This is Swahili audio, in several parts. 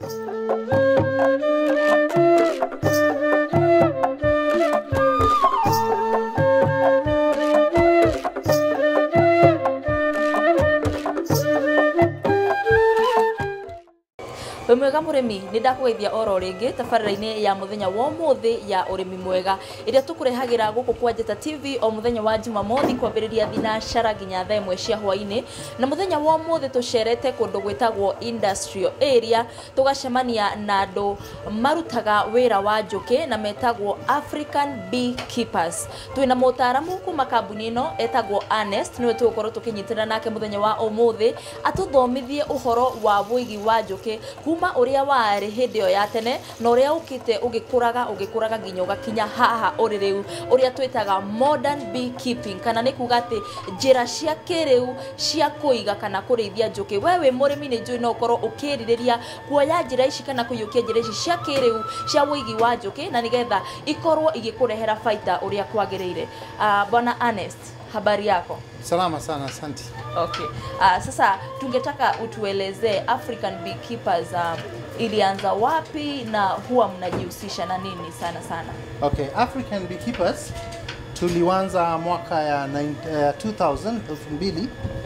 wĩ mwega mũrĩmi nĩ ndakũgeithia oro rĩngĩ tabarĩra-inĩ ya mũthenya wa ũmũthĩ ya ũrĩmi mwega ĩrĩa tũkũrehagĩra gũkũ kwa njeta tv o mũthenya wa jumamothi kwambĩrĩria thinacara nginya thaa ĩmwe cia hwaĩ-inĩ na mũthenya wa ũmũthĩ tũcerete kũndũ gwĩtagwo industrial area tũgacemania na andũ marutaga wĩra wa njũkĩ na metagwo african bee keepers twĩna mũtaaramu kuma kambuni ĩno etagwo Ernest nĩwe tũgũkorwo tũkĩnyitĩrĩra nake mũthenya wa ũmũthĩ atũthomithie ũhoro wa wĩigi wa njũkĩ kuma ũrĩa warĩ hĩndĩ ĩyo ya tene na ũrĩa ũkĩte ũgĩkũraga ũgĩkũraga nginya ũgakinya haha ũrĩ rĩu ũrĩa twĩtaga modern beekeeping kana nĩ kuga atĩ njĩra cia kĩrĩu cia kũiga kana kũrĩithia njũkĩ we wĩ mũrĩmi nĩ njũĩ no ũkorwo ũkĩrirĩria kuoya njĩra ici kana kũiyũkia njĩra ici cia kĩrĩu cia wĩigi wa njũkĩ na nĩgetha ikorwo igĩkũrehera baita ũrĩa kwagĩrĩire uh, bwana Ernest habari yako Salama sana, asante. Okay. Uh, sasa tungetaka utuelezee African Beekeepers um, ilianza wapi na huwa mnajihusisha na nini sana sana? Okay, African Beekeepers tulianza mwaka ya 9, eh, 2000 2000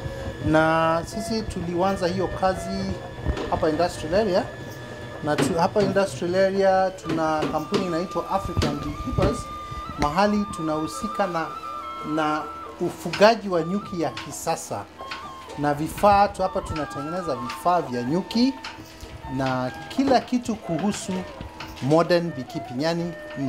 na sisi tulianza hiyo kazi hapa industrial area na tu, hapa industrial area tuna kampuni inaitwa African Beekeepers mahali tunahusika na na ufugaji wa nyuki ya kisasa na vifaa tu hapa tunatengeneza vifaa vya nyuki na kila kitu kuhusu modern beekeeping yani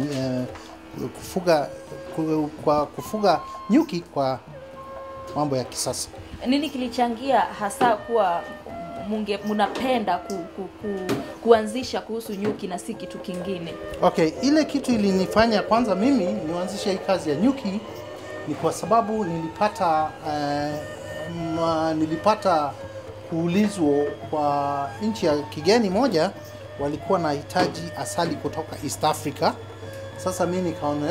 uh, kufuga ku, kwa kufuga nyuki kwa mambo ya kisasa Nini kilichangia hasa kuwa munge mnapenda ku, ku, ku, kuanzisha kuhusu nyuki na si kitu kingine? Okay, ile kitu ilinifanya kwanza mimi nianzishe hii kazi ya nyuki ni kwa sababu nilipata uh, ma, nilipata kuulizwa kwa nchi ya kigeni moja walikuwa na hitaji asali kutoka East Africa. Sasa mimi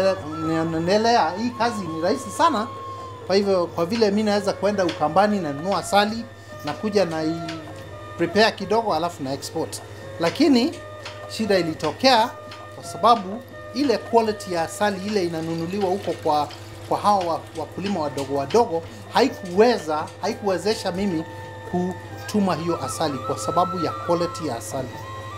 nikaonelea hii kazi ni rahisi sana, kwa hivyo kwa vile mi naweza kwenda Ukambani na nunua asali na kuja na i prepare kidogo alafu na export, lakini shida ilitokea kwa sababu ile quality ya asali ile inanunuliwa huko kwa kwa hao wakulima wadogo wadogo haikuweza haikuwezesha mimi kutuma hiyo asali kwa sababu ya quality ya asali.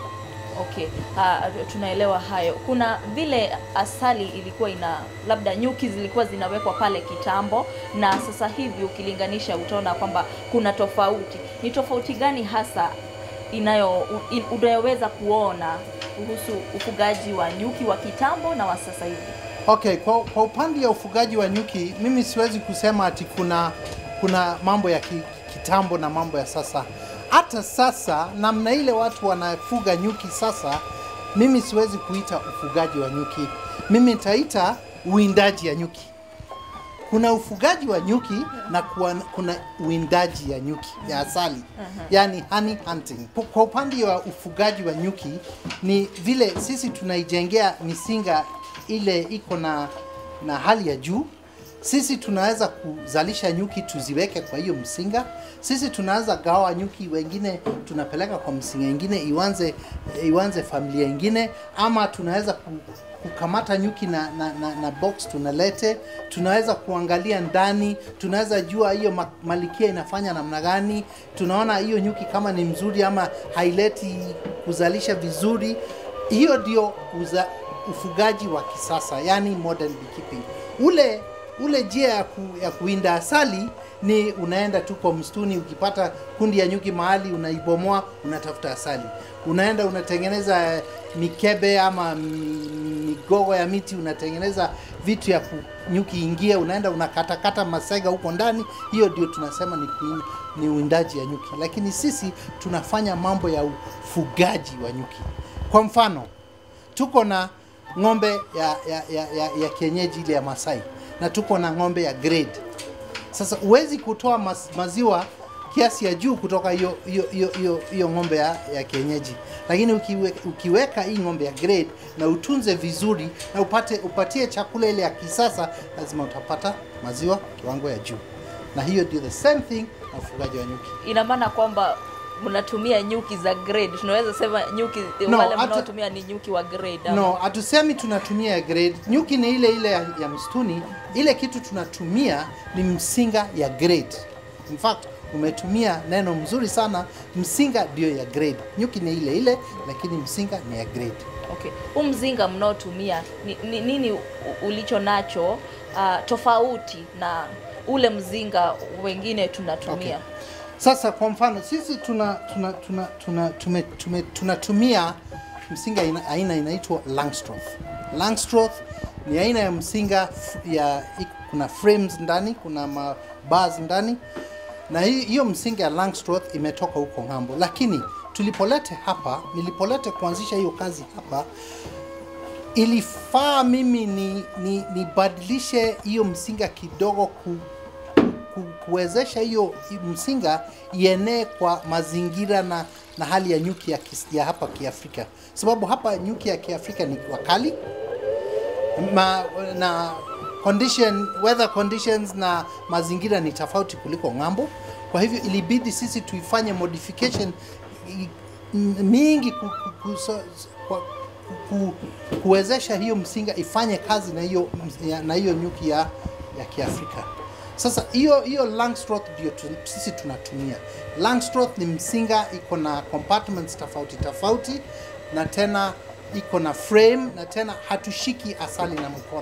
Okay, uh, tunaelewa hayo. Kuna vile asali ilikuwa ina labda nyuki zilikuwa zinawekwa pale kitambo, na sasa hivi ukilinganisha utaona kwamba kuna tofauti. Ni tofauti gani hasa inayo in, unayoweza kuona kuhusu ufugaji wa nyuki wa kitambo na wa sasa hivi? Okay, kwa, kwa upande ya ufugaji wa nyuki mimi siwezi kusema ati kuna kuna mambo ya ki, kitambo na mambo ya sasa. Hata sasa namna ile watu wanafuga nyuki sasa, mimi siwezi kuita ufugaji wa nyuki, mimi nitaita uwindaji ya nyuki. Kuna ufugaji wa nyuki na kuwa, kuna uwindaji ya nyuki ya asali uh-huh. yani honey hunting. Kwa upande wa ufugaji wa nyuki ni vile sisi tunaijengea misinga ile iko na na hali ya juu. Sisi tunaweza kuzalisha nyuki tuziweke kwa hiyo msinga. Sisi tunaweza gawa nyuki, wengine tunapeleka kwa msinga ingine iwanze iwanze familia ingine, ama tunaweza kukamata nyuki na, na, na, na box tunalete. Tunaweza kuangalia ndani, tunaweza jua hiyo malikia inafanya namna gani, tunaona hiyo nyuki kama ni mzuri ama haileti kuzalisha vizuri. Hiyo ndio uza, ufugaji wa kisasa yani modern beekeeping. Ule ule njia ya, ku, ya kuinda asali ni unaenda tu kwa msituni, ukipata kundi ya nyuki mahali unaibomoa, unatafuta asali, unaenda unatengeneza mikebe ama migogo ya miti, unatengeneza vitu ya nyuki ingie, unaenda unakatakata masega huko ndani. Hiyo ndio tunasema ni, kuin, ni uwindaji ya nyuki, lakini sisi tunafanya mambo ya ufugaji wa nyuki. Kwa mfano tuko na ng'ombe ya, ya, ya, ya, ya kienyeji ile ya Masai na tuko na ng'ombe ya grade. Sasa huwezi kutoa mas, maziwa kiasi ya juu kutoka hiyo hiyo hiyo hiyo ng'ombe ya, ya kienyeji, lakini ukiwe, ukiweka hii ng'ombe ya grade na utunze vizuri na upate upatie chakula ile ya kisasa, lazima utapata maziwa kiwango ya juu, na hiyo ndio the same thing na ufugaji wa nyuki. Ina maana kwamba mnatumia nyuki za grade tunaweza sema nyuki No, wale hata- mnaotumia ni nyuki wa grade ama- No, hatusemi tunatumia ya grade. Nyuki ni ile ile ya, ya msituni. Ile kitu tunatumia ni msinga ya grade. In fact, umetumia neno mzuri sana. Msinga ndio ya grade. Nyuki ni ile ile, lakini msinga ni ya grade. Okay. Huu mzinga mnaotumia ni, ni, nini u- ulicho nacho uh, tofauti na ule mzinga wengine tunatumia? Okay. Sasa kwa mfano sisi tuna tuna tuna tuna tume, tume, tunatumia msinga ina, aina inaitwa Langstroth. Langstroth ni aina ya msinga f- ya i- kuna frames ndani, kuna ma bars ndani na hi- hiyo msinga ya Langstroth imetoka huko ng'ambo, lakini tulipolete hapa, nilipolete kuanzisha hiyo kazi hapa ilifaa mimi ni, ni, nibadilishe hiyo msinga kidogo ku, ku, kuwezesha hiyo msinga ienee kwa mazingira na, na hali ya nyuki ya, kis, ya hapa Kiafrika, sababu hapa nyuki ya Kiafrika ni wakali ma, na condition, weather conditions na mazingira ni tofauti kuliko ng'ambo. Kwa hivyo ilibidi sisi tuifanye modification i- m- mingi ku, ku, ku, so, kwa, ku, kuwezesha hiyo msinga ifanye kazi na hiyo ya- na hiyo nyuki ya, ya Kiafrika. Sasa hiyo hiyo Langstroth ndio tu, sisi tunatumia. Langstroth ni msinga iko na compartments tofauti tofauti na tena iko na frame na tena hatushiki asali na mkono.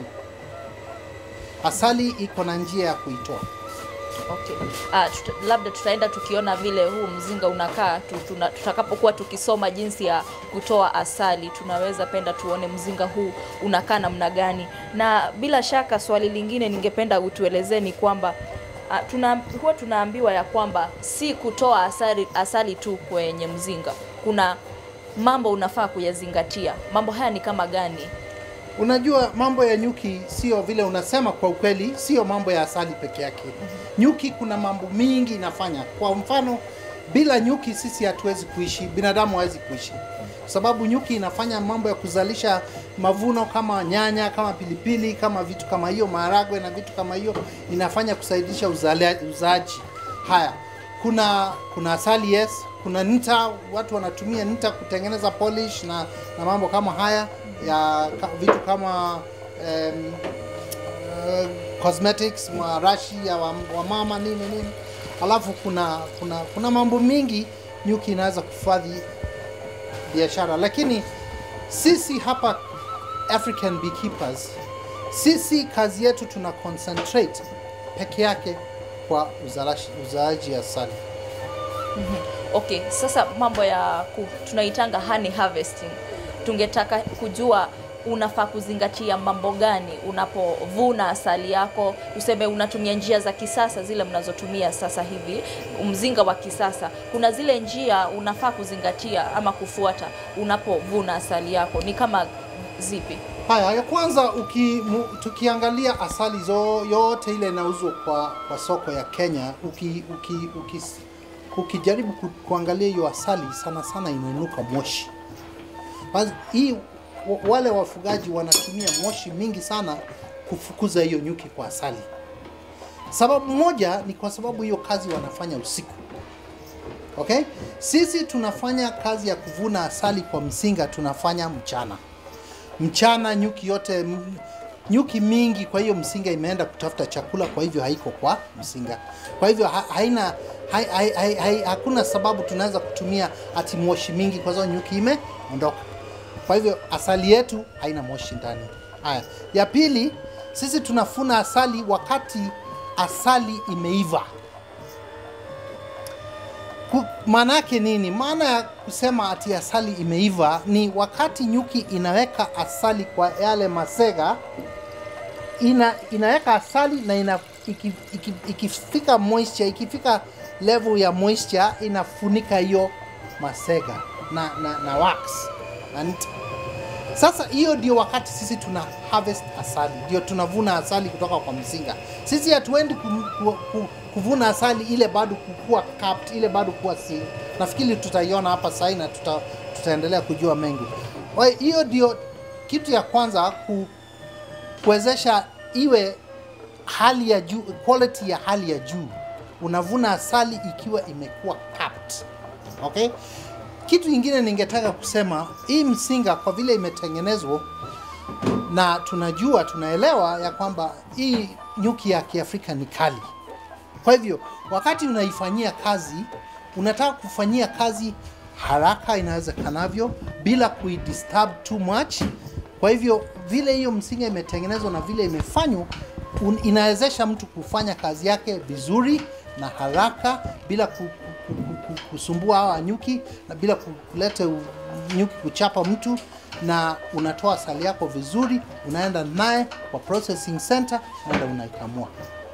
Asali iko na njia ya kuitoa. Okay. Ah, tuta, labda tutaenda tukiona vile huu mzinga unakaa tu, tuna, tutakapokuwa tukisoma jinsi ya kutoa asali tunaweza penda tuone mzinga huu unakaa namna gani na bila shaka swali lingine ningependa utuelezee ni kwamba ah, tuna, huwa tunaambiwa ya kwamba si kutoa asali, asali tu kwenye mzinga kuna mambo unafaa kuyazingatia mambo haya ni kama gani Unajua mambo ya nyuki sio vile unasema, kwa ukweli sio mambo ya asali peke yake. Nyuki kuna mambo mingi inafanya. Kwa mfano, bila nyuki sisi hatuwezi kuishi, binadamu hawezi kuishi, kwa sababu nyuki inafanya mambo ya kuzalisha mavuno kama nyanya, kama pilipili, kama vitu kama hiyo, maharagwe na vitu kama hiyo, inafanya kusaidisha uzale- uzaaji. Haya, kuna kuna asali yes, kuna nta, watu wanatumia nta kutengeneza polish na, na mambo kama haya ya ka, vitu kama um, uh, cosmetics marashi ya wamama wa wamama, nini nini. Alafu kuna kuna kuna mambo mingi nyuki inaweza kufadhi biashara, lakini sisi hapa African beekeepers, sisi kazi yetu tuna concentrate peke yake kwa uzalashi, uzaaji asali. Okay, sasa mambo ya ku, tunaitanga honey harvesting. Tungetaka kujua unafaa kuzingatia mambo gani unapovuna asali yako. Tuseme unatumia njia za kisasa zile mnazotumia sasa hivi, mzinga wa kisasa. Kuna zile njia unafaa kuzingatia ama kufuata unapovuna asali yako, ni kama zipi? Haya, ya kwanza uki, mu, tukiangalia asali zo, yote ile inauzwa kwa, kwa soko ya Kenya, uki, uki, uki, ukijaribu ku, kuangalia hiyo asali sana sana inainuka moshi. Basi hii wa- wale wafugaji wanatumia moshi mingi sana kufukuza hiyo nyuki kwa asali. Sababu moja ni kwa sababu hiyo kazi wanafanya usiku. Okay? Sisi tunafanya kazi ya kuvuna asali kwa msinga tunafanya mchana mchana nyuki yote m- nyuki mingi kwa hiyo msinga imeenda kutafuta chakula kwa hivyo haiko kwa msinga kwa hivyo ha, haina hai, hai, hai, hai, hakuna sababu tunaweza kutumia ati moshi mingi kwa sababu nyuki imeondoka kwa hivyo asali yetu haina moshi ndani haya ya pili sisi tunafuna asali wakati asali imeiva Ku- maana yake nini? Maana ya kusema ati asali imeiva ni wakati nyuki inaweka asali kwa yale masega, ina, inaweka asali na ina, iki, iki, ikifika moisture, ikifika level ya moisture inafunika hiyo masega na, na, na wax na nta. Sasa hiyo ndio wakati sisi tuna harvest asali, ndio tunavuna asali kutoka kwa mzinga. Sisi hatuendi ku, ku, ku, kuvuna asali ile bado kukua capped, ile bado kuwa si. Nafikiri tutaiona hapa sasa na tuta, tutaendelea kujua mengi. Kwa hiyo hiyo ndio kitu ya kwanza ku, kuwezesha iwe hali ya juu, quality ya hali ya juu. Unavuna asali ikiwa imekuwa capped Okay? Kitu ingine ningetaka kusema, hii msinga kwa vile imetengenezwa na tunajua tunaelewa ya kwamba hii nyuki ya Kiafrika ni kali. Kwa hivyo wakati unaifanyia kazi, unataka kufanyia kazi haraka inawezekanavyo bila kuidisturb too much. Kwa hivyo vile hiyo msinga imetengenezwa na vile imefanywa, un- inawezesha mtu kufanya kazi yake vizuri na haraka bila ku, ku, ku, ku, kusumbua hawa nyuki na bila ku- kuleta u- nyuki kuchapa mtu, na unatoa asali yako vizuri, unaenda naye kwa processing center, unaenda unaikamua.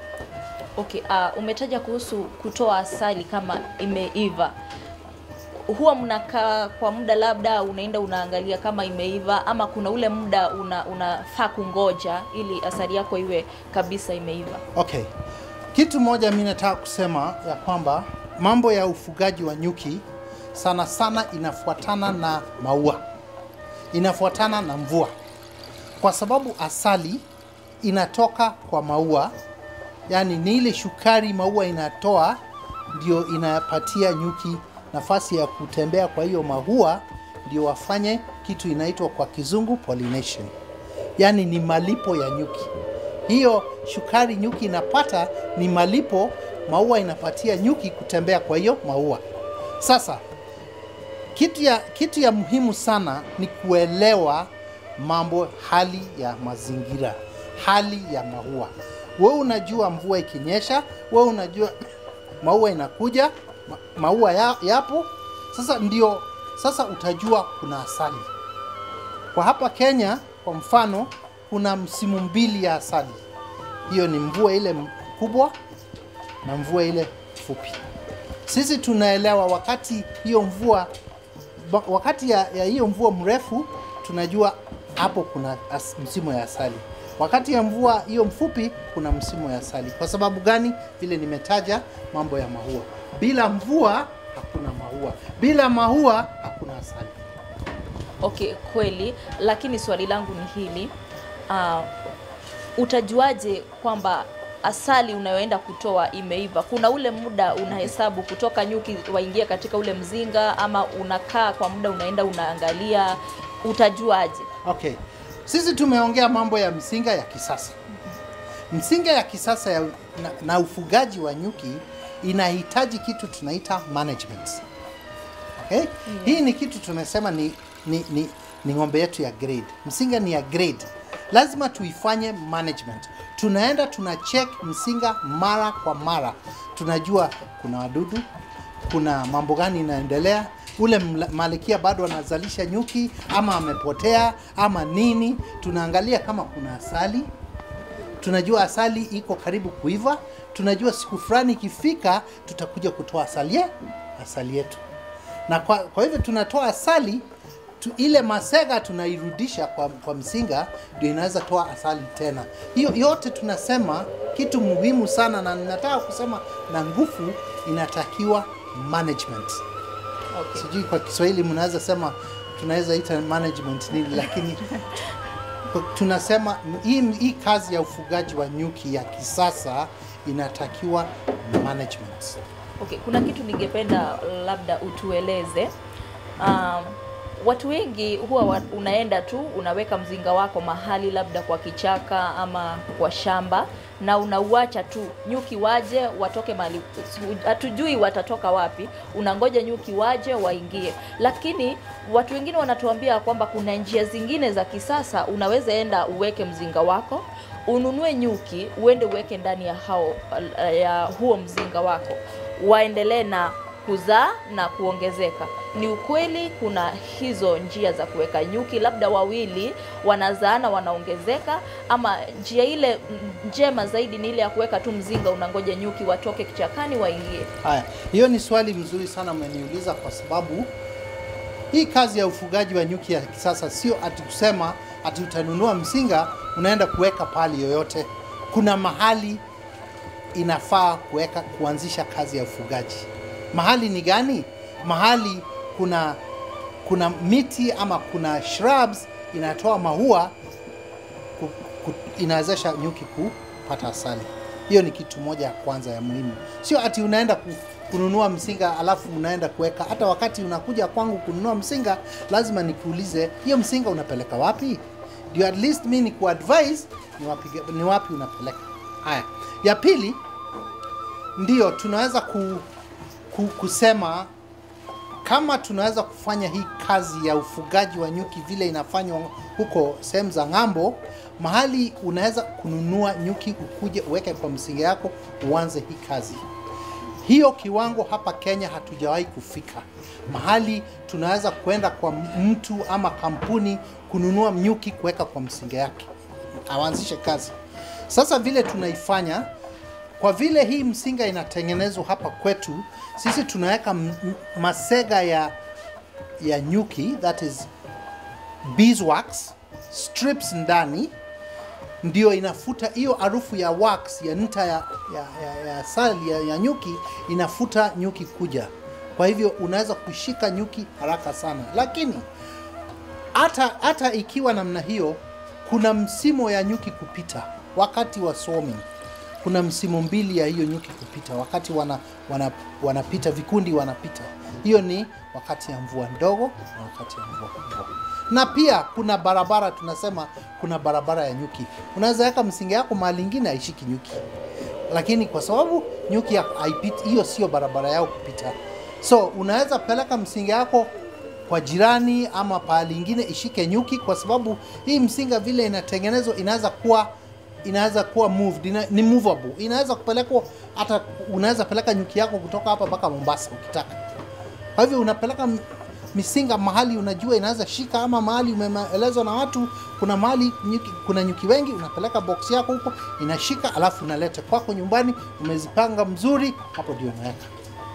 Okay, uh, umetaja kuhusu kutoa asali kama imeiva. Huwa mnakaa kwa muda, labda unaenda unaangalia kama imeiva, ama kuna ule muda una, unafaa kungoja ili asali yako iwe kabisa imeiva? Okay, kitu moja mi nataka kusema ya kwamba mambo ya ufugaji wa nyuki sana sana inafuatana na maua, inafuatana na mvua, kwa sababu asali inatoka kwa maua, yaani ni ile shukari maua inatoa ndio inapatia nyuki nafasi ya kutembea kwa hiyo maua, ndio wafanye kitu inaitwa kwa kizungu pollination, yaani ni malipo ya nyuki hiyo shukari nyuki inapata ni malipo maua inapatia nyuki kutembea kwa hiyo maua. Sasa kitu ya, kitu ya muhimu sana ni kuelewa mambo, hali ya mazingira, hali ya maua. Wewe unajua mvua ikinyesha, wewe unajua maua inakuja, ma, maua ya, yapo. Sasa ndio sasa utajua kuna asali. Kwa hapa Kenya kwa mfano, kuna msimu mbili ya asali. Hiyo ni mvua ile kubwa na mvua ile fupi. Sisi tunaelewa wakati hiyo mvua ba- wakati ya, ya hiyo mvua mrefu tunajua hapo kuna as, msimu ya asali. Wakati ya mvua hiyo mfupi kuna msimu ya asali. Kwa sababu gani? Vile nimetaja mambo ya maua. Bila mvua hakuna maua, bila maua hakuna asali. Okay, kweli, lakini swali langu ni hili uh, utajuaje kwamba asali unayoenda kutoa imeiva? Kuna ule muda unahesabu kutoka nyuki waingia katika ule mzinga, ama unakaa kwa muda unaenda unaangalia, utajuaje? Okay, sisi tumeongea mambo ya msinga ya kisasa. Msinga ya kisasa ya, na, na ufugaji wa nyuki inahitaji kitu tunaita management. Okay? Hii ni kitu tunasema ni, ni, ni, ni ng'ombe yetu ya grade. Msinga ni ya grade, lazima tuifanye management. Tunaenda tuna check msinga mara kwa mara, tunajua kuna wadudu, kuna mambo gani inaendelea, ule mla- malikia bado anazalisha nyuki ama amepotea ama nini. Tunaangalia kama kuna asali, tunajua asali iko karibu kuiva, tunajua siku fulani ikifika tutakuja kutoa asali, ye- asali yetu na kwa, kwa hivyo tunatoa asali tu, ile masega tunairudisha kwa, kwa msinga ndio inaweza toa asali tena. Hiyo yote tunasema kitu muhimu sana, na ninataka kusema na nguvu, inatakiwa management. Okay. Sijui kwa Kiswahili mnaweza sema tunaweza ita management nini, lakini kwa- tunasema hii, hii kazi ya ufugaji wa nyuki ya kisasa inatakiwa management. Okay, kuna kitu ningependa labda utueleze. Um, watu wengi huwa wa, unaenda tu unaweka mzinga wako mahali labda kwa kichaka ama kwa shamba na unauacha tu nyuki waje watoke mahali, hatujui watatoka wapi. Unangoja nyuki waje waingie, lakini watu wengine wanatuambia kwamba kuna njia zingine za kisasa. Unaweza enda uweke mzinga wako ununue nyuki uende uweke ndani ya hao ya huo mzinga wako waendelee na kuzaa na kuongezeka. Ni ukweli kuna hizo njia za kuweka nyuki, labda wawili wanazaana wanaongezeka, ama njia ile mm, njema zaidi ni ile ya kuweka tu mzinga, unangoja nyuki watoke kichakani waingie. Haya, hiyo ni swali mzuri sana umeniuliza, kwa sababu hii kazi ya ufugaji wa nyuki ya kisasa sio ati kusema ati utanunua mzinga unaenda kuweka pali yoyote. Kuna mahali inafaa kuweka kuanzisha kazi ya ufugaji. Mahali ni gani? Mahali kuna kuna miti ama kuna shrubs inatoa maua ku, ku, inawezesha nyuki kupata asali. Hiyo ni kitu moja ya kwanza ya muhimu, sio ati unaenda ku, kununua msinga alafu unaenda kuweka. Hata wakati unakuja kwangu kununua msinga, lazima nikuulize hiyo msinga unapeleka wapi, ndio at least mi nikuadvise ni wapi, ni wapi unapeleka. Haya, ya pili ndio tunaweza ku, ku, kusema kama tunaweza kufanya hii kazi ya ufugaji wa nyuki vile inafanywa huko sehemu za ng'ambo, mahali unaweza kununua nyuki ukuje uweke kwa msingi yako uanze hii kazi. Hiyo kiwango hapa Kenya hatujawahi kufika mahali tunaweza kwenda kwa mtu ama kampuni kununua nyuki kuweka kwa msingi yake awanzishe kazi. Sasa vile tunaifanya kwa vile hii msinga inatengenezwa hapa kwetu, sisi tunaweka m- m- masega ya ya nyuki that is beeswax strips ndani, ndio inafuta hiyo harufu ya wax ya nta ya, ya, ya, ya sali ya, ya nyuki inafuta nyuki kuja. Kwa hivyo unaweza kushika nyuki haraka sana, lakini hata hata ikiwa namna hiyo, kuna msimo ya nyuki kupita wakati wa swarming. Kuna msimu mbili ya hiyo nyuki kupita wakati wana, wana, wanapita vikundi wanapita. Hiyo ni wakati ya mvua ndogo na wakati ya mvua kubwa. Na pia kuna barabara, tunasema kuna barabara ya nyuki. Unaweza weka msingi yako mahali ingine haishiki nyuki, lakini kwa sababu nyuki ya- haipiti, hiyo sio barabara yao kupita. So unaweza peleka msingi yako kwa jirani ama pahali ingine ishike nyuki, kwa sababu hii msinga vile inatengenezwa inaweza kuwa inaweza kuwa moved, ina, ni movable. Inaweza kupelekwa hata unaweza peleka nyuki yako kutoka hapa mpaka Mombasa ukitaka. Kwa hivyo unapeleka m- misinga mahali unajua inaweza shika, ama mahali umeelezwa na watu, kuna mahali nyuki, kuna nyuki wengi, unapeleka box yako huko inashika, alafu unaleta kwako nyumbani, umezipanga mzuri, hapo ndio unaweka.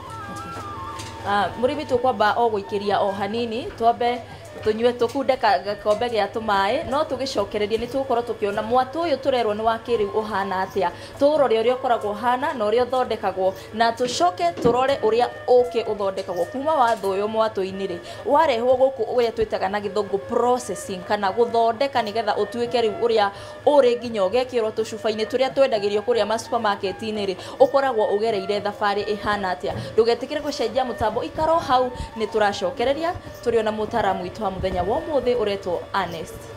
Ah, murimi tukwamba o gũikĩria o hanini twambe tunyue tukunde ka- gakombe gĩa tũmaĩ no tũgĩcokererie nĩ tũgũkorwo tũkĩona mwatũ ũyũ tũrerwo nĩ wa kĩrĩu ũhana atĩa tũũrore ũrĩa ũkoragwo ũhana na ũrĩa ũthondekagwo na tũcoke tũrore ũrĩa ũkĩ ũthondekagwo kuma watho ũyũ mwatũ-inĩ rĩ warehwo gũkũ ũrĩa twĩtaga na gĩthũngũ processing kana gũthondeka nĩgetha ũtuĩke rĩu ũrĩa ũrĩ nginya ũgekĩrwo tũcuba-inĩ tũrĩa twendagĩrio kũrĩa masupermarket-inĩ rĩ ũkoragwo ũgereire thabarĩ ĩhana atĩa ndũgetĩkĩre gũcenjia mũtambo ikaro hau nĩ tũracokereria tũrĩ ona mũtaaramu witũ wa mũthenya wa ũmũthĩ ũretwo Ernest